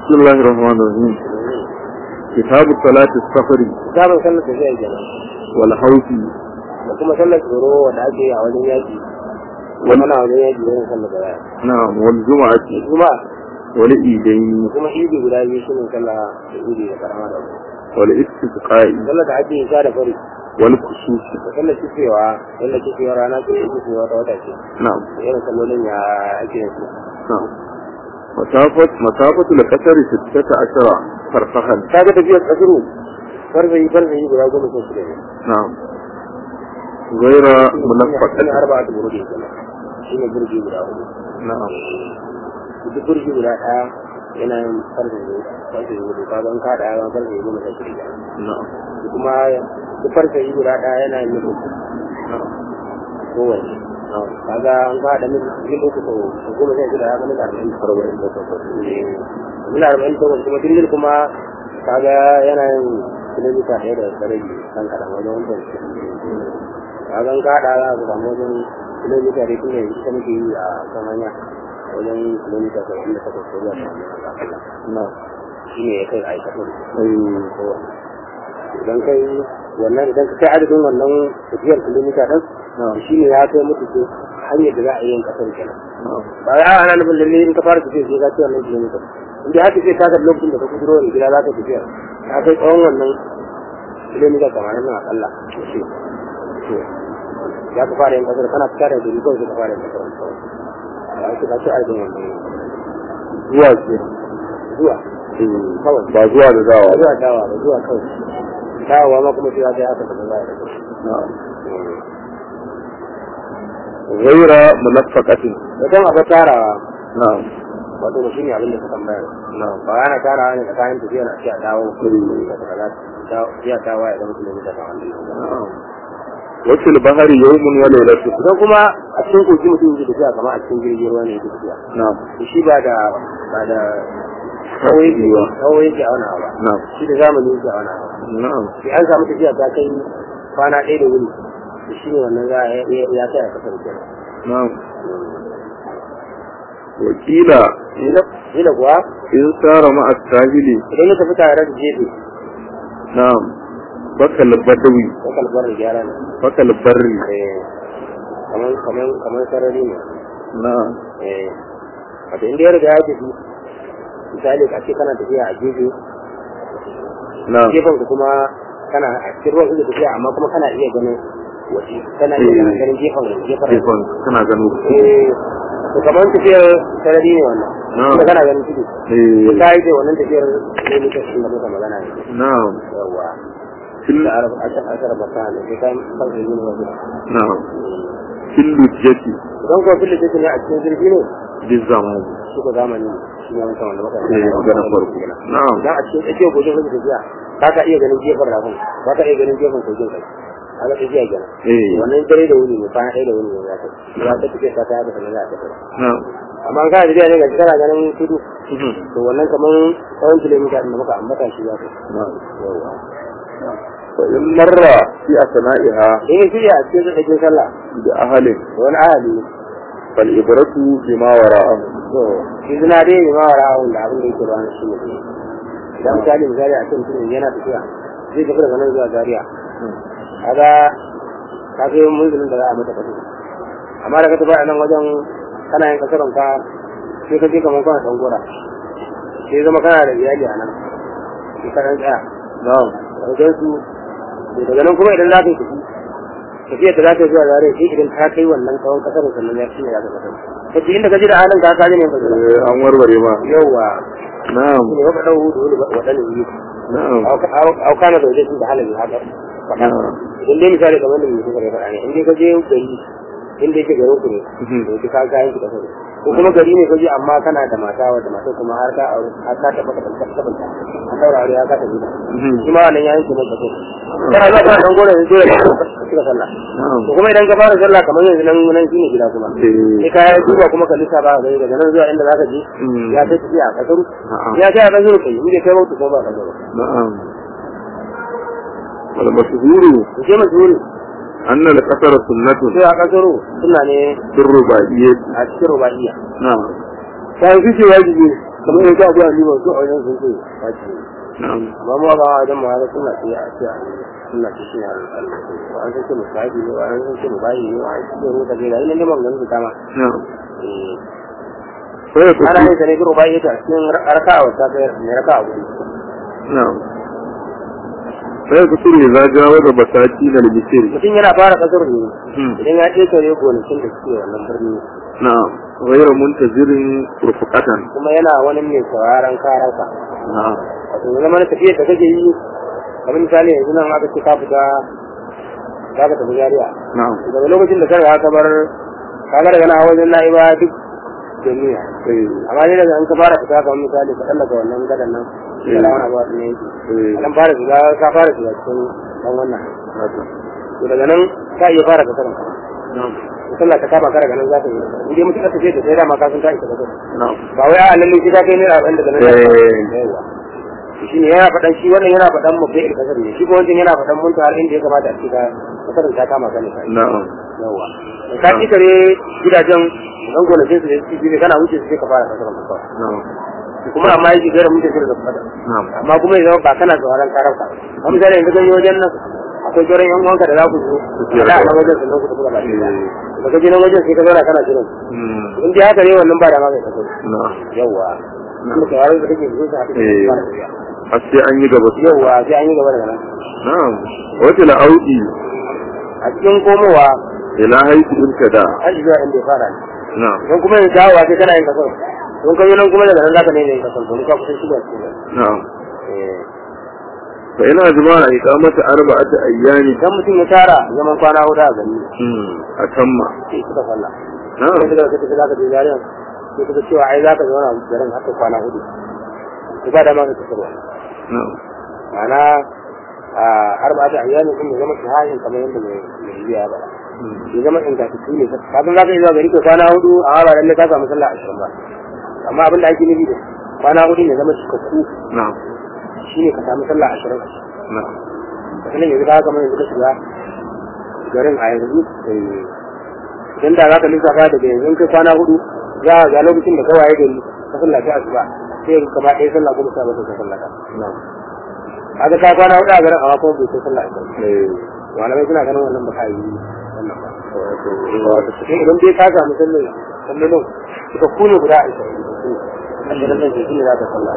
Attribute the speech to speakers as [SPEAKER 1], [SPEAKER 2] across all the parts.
[SPEAKER 1] بسم الله الرحمن الرحيم كتاب صلاة السفر
[SPEAKER 2] kitabun sallar tafiya kenan
[SPEAKER 1] والحوث
[SPEAKER 2] da kuma sallar tsoro wanda ake yi a wajen yaƙi wani na wajen yaƙi wajen sallar da waya
[SPEAKER 1] نعم والجمعة
[SPEAKER 2] kuma
[SPEAKER 1] والإيدين
[SPEAKER 2] kuma idi guda biyu shi ne sallah da idi da karama da wani
[SPEAKER 1] والاستسقاء
[SPEAKER 2] sallar da ake yi sha da fari
[SPEAKER 1] والكسوف
[SPEAKER 2] da sallar kifewa sallar kifewa rana ce da kifewa ta wata ce
[SPEAKER 1] نعم
[SPEAKER 2] da irin sallolin ya ake yin su
[SPEAKER 1] نعم مسافة مسافة القصر ستة عشر فرسخا
[SPEAKER 2] ta ga tafiyar kasuru farzayi farzayi guda goma sha shida ne
[SPEAKER 1] نعم غير
[SPEAKER 2] shi ne
[SPEAKER 1] منفقة
[SPEAKER 2] arba'a ta burudi kenan shi ne burgi guda hudu
[SPEAKER 1] نعم
[SPEAKER 2] duk burgi guda ɗaya yana yin farzayi farzayi guda ka ban kaɗa ya ban farzayi goma sha shida
[SPEAKER 1] نعم
[SPEAKER 2] kuma duk farzayi guda ɗaya yana yin mutu kowanne kaga an kaɗa min min uku ko goma sha shida ya ga min arba'in arba'in da takwas min arba'in da takwas kuma dindin kuma kaga yana yin kilomita ɗaya da sarari kan kaɗan wajen wancan kaga an kaɗa za ka samu wajen kilomita da kuma yanzu ta muke yi a kan hanya wajen kilomita saba'in da takwas ko zuwa saba'in da akalla
[SPEAKER 1] نعم
[SPEAKER 2] shi ne ya kai aikatan
[SPEAKER 1] أي
[SPEAKER 2] kowanne idan kai wannan idan ka kai adadin wannan tafiyar kilomita ɗin
[SPEAKER 1] نعم
[SPEAKER 2] shi ne ya kai mutu ko hanyar da za a yi yin kasar kenan
[SPEAKER 1] نعم
[SPEAKER 2] ba ya ana nufin lalle in ka fara tafiya sai ka ci wannan kilomita inda haka sai ka ga lokacin da ka kuduro wani gida za ka tafiya ka kai tsawon wannan kilomita tamanin nan akalla to shi to ya ka fara yin kasar kana fita da gari kawai sai ka fara yin kasar kawai ya ce ka ci adadin wannan
[SPEAKER 1] zuwa ce
[SPEAKER 2] zuwa kawai
[SPEAKER 1] ba zuwa da dawa
[SPEAKER 2] ba zuwa dawa ba zuwa kawai dawowa ma kuma sai ya kai haka da za a yi da
[SPEAKER 1] نعم غير منفقة
[SPEAKER 2] Idan abu tarawa
[SPEAKER 1] نعم
[SPEAKER 2] wato ba shi ne abin da ka tambaya
[SPEAKER 1] نعم
[SPEAKER 2] ba yana tarawa ne tsakanin tafiya na a dawo ya dawo ya zama kilomita ta wani
[SPEAKER 1] نعم وفي البحر يوم وليلة
[SPEAKER 2] idan kuma a cikin kogi mutum yake tafiya kamar a cikin jirgin ruwa ne yake tafiya
[SPEAKER 1] نعم
[SPEAKER 2] to shi ba da ba da kawai yake
[SPEAKER 1] Yiwa.
[SPEAKER 2] kawai yake auna ba
[SPEAKER 1] نعم
[SPEAKER 2] shi da zamani yake auna ba
[SPEAKER 1] نعم
[SPEAKER 2] sai an samu tafiya ta kai kwana ɗaya da wuni to shi ne wannan za a ya kai a kasar kenan
[SPEAKER 1] نعم وكيل
[SPEAKER 2] Ila kuwa
[SPEAKER 1] إن سار مع الساهل
[SPEAKER 2] idan ya tafi tare da jefe
[SPEAKER 1] نعم بكى البدوي
[SPEAKER 2] ya kalbar da gyara ne
[SPEAKER 1] بكى البري
[SPEAKER 2] Eh, kamar kamar kamar sarari ne
[SPEAKER 1] نعم
[SPEAKER 2] eh wato inda ya riga ya tafi misali a ce kana tafiya a gefe
[SPEAKER 1] نعم
[SPEAKER 2] gefen ka kuma kana a cikin ruwan kake tafiya amma kuma kana iya ganin waje kana iya
[SPEAKER 1] Eh.
[SPEAKER 2] ganin gefen gefen
[SPEAKER 1] كيفون كنا جنوب
[SPEAKER 2] eh to kamar tafiyar sarari ne wannan
[SPEAKER 1] Na'am.
[SPEAKER 2] kuma kana ganin tudu
[SPEAKER 1] إيه.
[SPEAKER 2] ta yi ce wannan tafiyar ne muka shi da muka magana ne
[SPEAKER 1] نعم
[SPEAKER 2] yawa
[SPEAKER 1] في
[SPEAKER 2] da
[SPEAKER 1] ال-
[SPEAKER 2] arab ashar ashar basana sai kan farko yin wajen
[SPEAKER 1] نعم في اللجة
[SPEAKER 2] idan kuma fili take ne a cikin jirgi ne
[SPEAKER 1] بالزمان
[SPEAKER 2] suka zamani shi ne wancan wanda muka
[SPEAKER 1] إيه. magana farko. نعم
[SPEAKER 2] idan a cikin tsakiyar gojin kake tafiya ba ka iya ganin gefen rafin ba ka iya ganin gefen kogin kai a ga tafiya kenan
[SPEAKER 1] إيه.
[SPEAKER 2] wannan dare da wuni ne kwana ɗaya da wuni ne ya kai ya ta tafiya ta ta haka sannan za a tafi
[SPEAKER 1] نعم
[SPEAKER 2] amma an kana tafiya ne ga kana ganin tudu to wannan kamar tsawon kilomita da muka ambata shi za ka
[SPEAKER 1] نعم
[SPEAKER 2] yawa
[SPEAKER 1] فإن مر في أثنائها
[SPEAKER 2] in ya shirya a cikin tsakin sallah
[SPEAKER 1] بأهل
[SPEAKER 2] da wani ahali
[SPEAKER 1] فالإبرة بما وراءه
[SPEAKER 2] to shi suna dai ne ma wara da abin da yake ruwan shi ne idan misali misali a cikin mutum yana tafiya zai tafi daga nan zuwa Zaria kaga ka kai munzulin da za a mata kasu amma da ka tafi a nan wajen kana yin kasaron ka sai ka je kamar kana dan gora sai zama kana da iyali a nan sai ka dan tsaya
[SPEAKER 1] نعم
[SPEAKER 2] wajen su to daga nan kuma idan za ka yi tafi tafiyar da za ka yi zuwa Zaria sai idan ka kai wannan tsawon kasaron sannan ya shi ne ya ka kasar kace inda ka ji da halin ka ka ji ne ka jira
[SPEAKER 1] إيه، أنور بريما
[SPEAKER 2] yawa
[SPEAKER 1] نعم
[SPEAKER 2] ne waka dawo da wani wadannan yi
[SPEAKER 1] نعم
[SPEAKER 2] au kana da wajen da halin haka faɗa
[SPEAKER 1] نعم
[SPEAKER 2] idan dai misali kamar da mutum kare faɗa ne in dai ka je gari inda yake garin ku ne
[SPEAKER 1] Mhm.
[SPEAKER 2] to ka ga yanki da kai ko kuma gari ne ka je amma kana da mata wadda mata kuma har ka aure har ka taɓa ka taɓa taɓa ta an daura aure har ka taɓa ta
[SPEAKER 1] Mhm.
[SPEAKER 2] shi ma wannan yayin ki maka kai kana zuwa kana dan gore dole ka cika sallah
[SPEAKER 1] نعم
[SPEAKER 2] to kuma idan ka fara sallah kamar yanzu nan nan shine gida kuma
[SPEAKER 1] إيه.
[SPEAKER 2] sai ka yi duba kuma ka lissa ba ka gani daga nan zuwa inda zaka je
[SPEAKER 1] Mm.
[SPEAKER 2] ya kai tafiya a kasaru
[SPEAKER 1] نعم
[SPEAKER 2] ya kai a kasaru kai inda kai mutu ko ba ka zo
[SPEAKER 1] نعم والمشهور
[SPEAKER 2] to sai mashhuri
[SPEAKER 1] أن القصر سنة
[SPEAKER 2] sai a kasaru suna ne
[SPEAKER 1] في الرباعية
[SPEAKER 2] a cikin rubaiya
[SPEAKER 1] نعم
[SPEAKER 2] sai fi ce wajibi kamar yanzu abu a liban su a wajen sun ce wace
[SPEAKER 1] na'am
[SPEAKER 2] amma mu ba wajen mu haka suna ce a ce suna ce shi ne ba an san ce mu sahibi ne ba an san ce mu bayi ne ba an san ce mu ta gaida ina neman ganin su kama
[SPEAKER 1] na'am
[SPEAKER 2] Eh,
[SPEAKER 1] sai ya
[SPEAKER 2] ana
[SPEAKER 1] kasu
[SPEAKER 2] yin sa ne biro bayi ta cikin raka'a wata ta mai raka'a gudu
[SPEAKER 1] na'am sai ya kasu ne za jawo da basaki da libisiri
[SPEAKER 2] mutum yana fara kasar ne idan ya ƙetare gonakin da suke wannan birni
[SPEAKER 1] na'am ghayra muntazirin rufqatan
[SPEAKER 2] kuma yana wani mai sauraron karansa
[SPEAKER 1] na'am
[SPEAKER 2] wato ya zama na tafiyar da kake yi kamar misali yanzu nan aka ce ka fita za ka tafi jariya
[SPEAKER 1] na'am
[SPEAKER 2] daga lokacin da ka ka bar ka ga daga na wajen na'iba duk jami'a
[SPEAKER 1] eh
[SPEAKER 2] amma ne daga an ka fara fita kamar misali ka tsallaka wannan gadan nan da lawan abuwa ne yake
[SPEAKER 1] eh
[SPEAKER 2] dan fara shiga ka fara shiga cikin dan wannan
[SPEAKER 1] haka
[SPEAKER 2] to daga nan ka iya fara ka karan
[SPEAKER 1] na'am
[SPEAKER 2] sallah ta kama ka daga nan za ka yi in dai mutum ka tafi da sai da ma ka san ka isa ka
[SPEAKER 1] na'am
[SPEAKER 2] ba wai a lalle shi ka kai ne a ɗan daga nan
[SPEAKER 1] Eh.
[SPEAKER 2] yawa shi ne yana faɗan shi wannan yana faɗan mu bai kasar ne shi ko wancan yana faɗan mun har inda ya kamata a ce ka kasar ta kama ka ne kai
[SPEAKER 1] na'am
[SPEAKER 2] yawa da ka ci kare gidajen dan gonakin su da su ne kana wuce su sai ka fara kasar ka kawai
[SPEAKER 1] na'am
[SPEAKER 2] kuma amma yake gara mun tafi da fada
[SPEAKER 1] na'am
[SPEAKER 2] amma kuma ya zama ba kana tsoron karar ka amma misali yanzu kan yi wajen nan akwai sauran yan uwanka da za ku zo
[SPEAKER 1] Tafiyar
[SPEAKER 2] da
[SPEAKER 1] da-
[SPEAKER 2] nan wajen sannan ku tafi da baki
[SPEAKER 1] eh
[SPEAKER 2] da ka je nan wajen sai ka zauna kana jiran
[SPEAKER 1] mm,
[SPEAKER 2] in dai haka ne wannan ba da ma kai kasar
[SPEAKER 1] na'am
[SPEAKER 2] yawa kuma tsoron da kake zo sa haka
[SPEAKER 1] Eh.
[SPEAKER 2] fara tafiya
[SPEAKER 1] har sai an yi gaba
[SPEAKER 2] yauwa sai an yi gaba daga nan
[SPEAKER 1] na'am wata la'audi
[SPEAKER 2] a cikin komowa
[SPEAKER 1] ila haifu irtada
[SPEAKER 2] an shiga inda ya fara ne
[SPEAKER 1] na'am
[SPEAKER 2] don kuma yin dawowa sai kana yin kasar don kan yi nan kuma daga nan zaka ne yin kasar don ka kusan shiga cikin nan
[SPEAKER 1] na'am
[SPEAKER 2] Eh,
[SPEAKER 1] fa ina jama'a iqamata arba'ati ayyami
[SPEAKER 2] idan mutum ya tara zaman kwana hudu a gari
[SPEAKER 1] mm atamma
[SPEAKER 2] sai suka falla
[SPEAKER 1] na'am
[SPEAKER 2] sai suka kace zaka je jariyan sai suka cewa ai zaka zauna a garin haka kwana hudu to ba da ma ka kasarwa
[SPEAKER 1] na'am
[SPEAKER 2] ma'ana a arba'atu ayyamin din ya zama shahahin kamar yadda mai mai biya ba
[SPEAKER 1] mm,
[SPEAKER 2] ya zama ingantattu ne kafin za ka yi zuwa gari ka kwana hudu a ba lalle ka samu sallah ashirin ba amma abin da ake nufi da kwana hudu ya zama cikakku
[SPEAKER 1] na'am
[SPEAKER 2] shi ne ka samu sallah ashirin
[SPEAKER 1] na'am
[SPEAKER 2] misalin yanzu ka kamar yanzu ka shiga garin a yanzu idan da za ka lissafa daga yanzu in kai kwana hudu za a ga lokacin da kawai gari ka sallah ta asuba sai ka kama ɗaya sallah kuma sa mata ka sallah ta
[SPEAKER 1] na'am
[SPEAKER 2] kaga ka kwana hudu a garin amma kuma bai kai sallah ashirin
[SPEAKER 1] eh
[SPEAKER 2] malamai suna ganin wannan ba ka yi wannan ba
[SPEAKER 1] wato
[SPEAKER 2] wato sai idan dai ka samu sallar sallolin suka kune guda a ishirin ashirin nan shi ne za ka sallah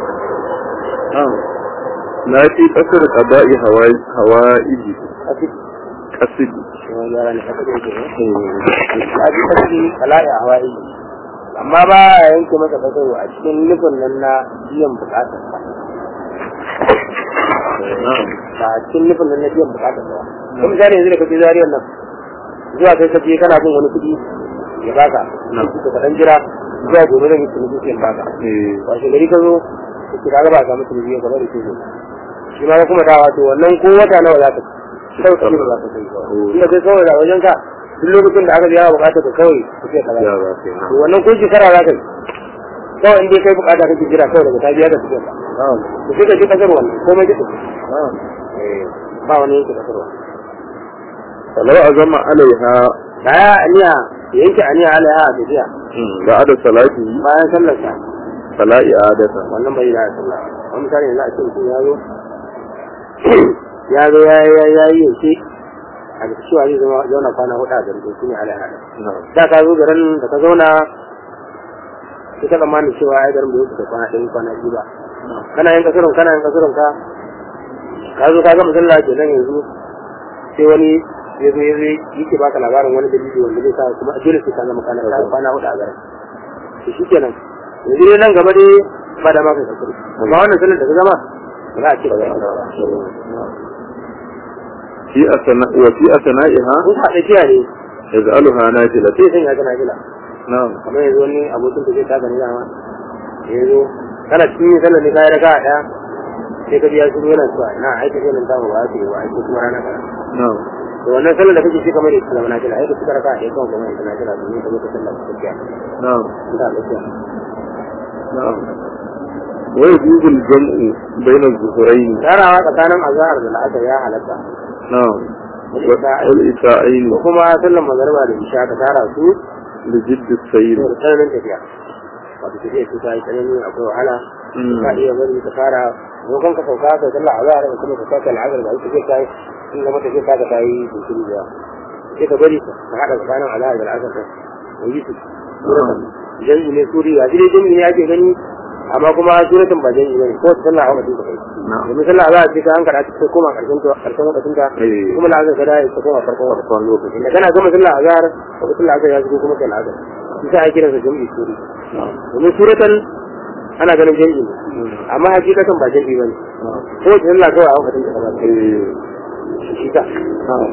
[SPEAKER 1] na'am na fi kasar qada'i hawa'i hawa'iji
[SPEAKER 2] a cikin
[SPEAKER 1] kasidi
[SPEAKER 2] wani yara ne haka da yake ne a ji kashi kala'i a hawaii amma ba a yanke masa kasaro a cikin nufin nan na biyan bukatar sa
[SPEAKER 1] na'am
[SPEAKER 2] ba a cikin nufin nan na biyan bukatar sa ba kuma misali yanzu da kaje zariyar nan zuwa kai kaje kana bin wani kuɗi ya baka
[SPEAKER 1] Na'am.
[SPEAKER 2] ka kaɗan jira zuwa gobe zan yi tunani sai in baka
[SPEAKER 1] eh
[SPEAKER 2] washe gari ka zo ka kira ga ba a samu tunani ka bari sai shi ma ka kuma dawa to wannan ko wata nawa za ka ci kawai ka ba za ka kai kawai inda kai kawai da wajen ka duk lokacin da aka biya bukata ka kawai ka ce kaza
[SPEAKER 1] ya ba ke
[SPEAKER 2] to wannan ko shekara za ka yi kawai in dai kai bukata kake jira kawai daga ta biya ka cikin ka
[SPEAKER 1] na'am
[SPEAKER 2] to sai ka ji kasar wannan komai ka tafi
[SPEAKER 1] na'am
[SPEAKER 2] ba wani yanke kasar wannan
[SPEAKER 1] falau azama alaiha
[SPEAKER 2] da ya aniya ya yanke aniya alaiha a tafiya
[SPEAKER 1] ba'da salati
[SPEAKER 2] bayan sallar sa
[SPEAKER 1] fala i'adata
[SPEAKER 2] wannan bai da sallah wani misali yanzu a ce mutum ya zo ya zo ya ya ya yi yanke a da cewa zai zama zauna kwana hudu a garin to shine alaiha
[SPEAKER 1] na'am
[SPEAKER 2] da ka zo garin da ka zauna sai ka tsammani cewa ai garin bai wuce da kwana ɗaya kwana biyu ba kana yin kasurin kana yin kasurin ka ka zo ka ga musalla ke nan yanzu sai wani ya zo ya zo yake baka labarin wani dalili wanda zai sa kuma dole sai ka zama kana ka kwana hudu a garin to shi kenan yanzu dai nan gaba dai ba da maka kasuri amma wannan sallar da ka zama ba za a ce ba za a yi ba
[SPEAKER 1] fi asana wa fi asana'iha
[SPEAKER 2] kun haɗa kiya ne
[SPEAKER 1] yaj'aluha nafila
[SPEAKER 2] sai sanya kana gila
[SPEAKER 1] na'am
[SPEAKER 2] kamar yanzu wani abokin da zai taka ni dama yanzu kana cikin yin sallar ne kayan raka a ɗaya sai ka biya shiru yana cewa ina aika sai nan tamu ba a ce ba aiki kuma rana ka
[SPEAKER 1] na'am
[SPEAKER 2] da wannan sallar da kake shi kamar yadda sallar na kila aika suka raka a ɗaya kawai kamar yadda na kila domin ka zo ka sallar ka tafiya
[SPEAKER 1] na'am
[SPEAKER 2] in ka tafiya
[SPEAKER 1] na'am wa yajuzu al-jam'u bayna az-zuhrayn
[SPEAKER 2] tarawa tsakanin azahar da la'asar ya halatta
[SPEAKER 1] na'am wal isa'ayn
[SPEAKER 2] ko kuma sallar magariba da isha ka tara su
[SPEAKER 1] li jidd as-sayr
[SPEAKER 2] da tsananin tafiya wato ta je ta yi tsanani akwai wahala
[SPEAKER 1] Mm.
[SPEAKER 2] ka iya bari ka fara maimakon ka sauka ka sallah a zahar kuma ka sake al'adar da ita zai kai in da mata zai saka ta yi jinkiri da yawa sai ka bari ka haɗa tsakanin al'adar da al'adar ka yi su jami'i ne suri a jire jami'i ne ake gani amma kuma suratan ba jami'i ne ko sallah a wakacin ka kai
[SPEAKER 1] na'am
[SPEAKER 2] domin sallah za a ce ka an karatu sai koma karshen ta karshen wakacin ka
[SPEAKER 1] Eh.
[SPEAKER 2] kuma la'azar ka dai ta koma farkon wakacin
[SPEAKER 1] farkon lokaci
[SPEAKER 2] inda kana gama sallah a zahar wakacin la'azar ya shigo kuma kai la'azar shi sa ake kiransa jami'i suri
[SPEAKER 1] na'am
[SPEAKER 2] domin suratan ana ganin jami'i ne amma hakikatan ba jami'i ba ne
[SPEAKER 1] na'am
[SPEAKER 2] ko wace sallah kawai a wakacin ka ba
[SPEAKER 1] eh
[SPEAKER 2] shi ka
[SPEAKER 1] na'am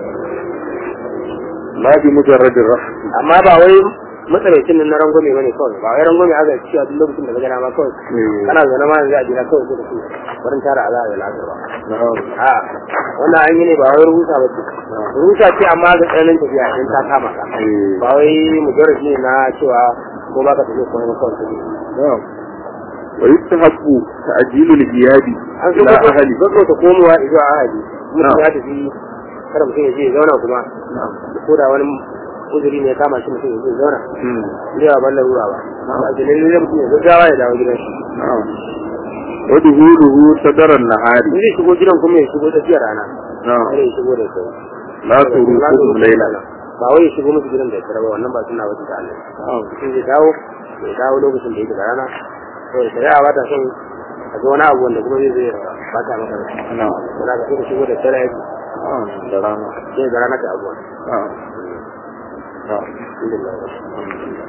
[SPEAKER 1] la bi mujarradin rahmi
[SPEAKER 2] amma ba wai matsalaicin nan na rangwame bane kawai ba wai rangwame aka ci a duk lokacin da ka gana ma kawai
[SPEAKER 1] eh
[SPEAKER 2] kana zaune ma yanzu a gida kawai sai da su barin tara ala da la'asar ba
[SPEAKER 1] na'am
[SPEAKER 2] a wannan an yi ne ba wai rubuta ba ce rubuta ce amma ga tsananin tafiya idan ta kama ka
[SPEAKER 1] eh
[SPEAKER 2] ba wai mujarrad ne na cewa ko ba ka tafi kuma ba kawai tafi
[SPEAKER 1] na'am wa yustahabbu ta'jilu al-ghiyadi
[SPEAKER 2] an so
[SPEAKER 1] ila
[SPEAKER 2] ko
[SPEAKER 1] ahli
[SPEAKER 2] ko ta komowa zuwa ahali mutum
[SPEAKER 1] Na'am.
[SPEAKER 2] ya tafi kada mutum ya je ya zauna kuma
[SPEAKER 1] na'am
[SPEAKER 2] ko da wani uzuri ne ya kama shi mutum ya je ya zauna
[SPEAKER 1] hmm
[SPEAKER 2] Lewa ban larura ba. A jinin lalle mutum ya gaggawa ya dawo gidan shi.
[SPEAKER 1] na'am wa duhuluhu sadaran nahari
[SPEAKER 2] In zai shigo gidan kuma ya shigo tsakiyar rana.
[SPEAKER 1] na'am
[SPEAKER 2] Kada ya shigo da kai.
[SPEAKER 1] la turukum layla
[SPEAKER 2] Ba wai ya shigo musu gidan da ya ba wannan ba suna wata da Allah.
[SPEAKER 1] na'am
[SPEAKER 2] Mutum zai dawo ya dawo lokacin da yake da rana. Saboda shari'a ba ta son a ga wani abu wanda kuma zai zai bata maka rai.
[SPEAKER 1] na'am
[SPEAKER 2] Wanda ka so ka shigo da dare
[SPEAKER 1] na'am da rana
[SPEAKER 2] sai ga rana ta abuwa.
[SPEAKER 1] na'am na'am
[SPEAKER 2] Alhamdulillah.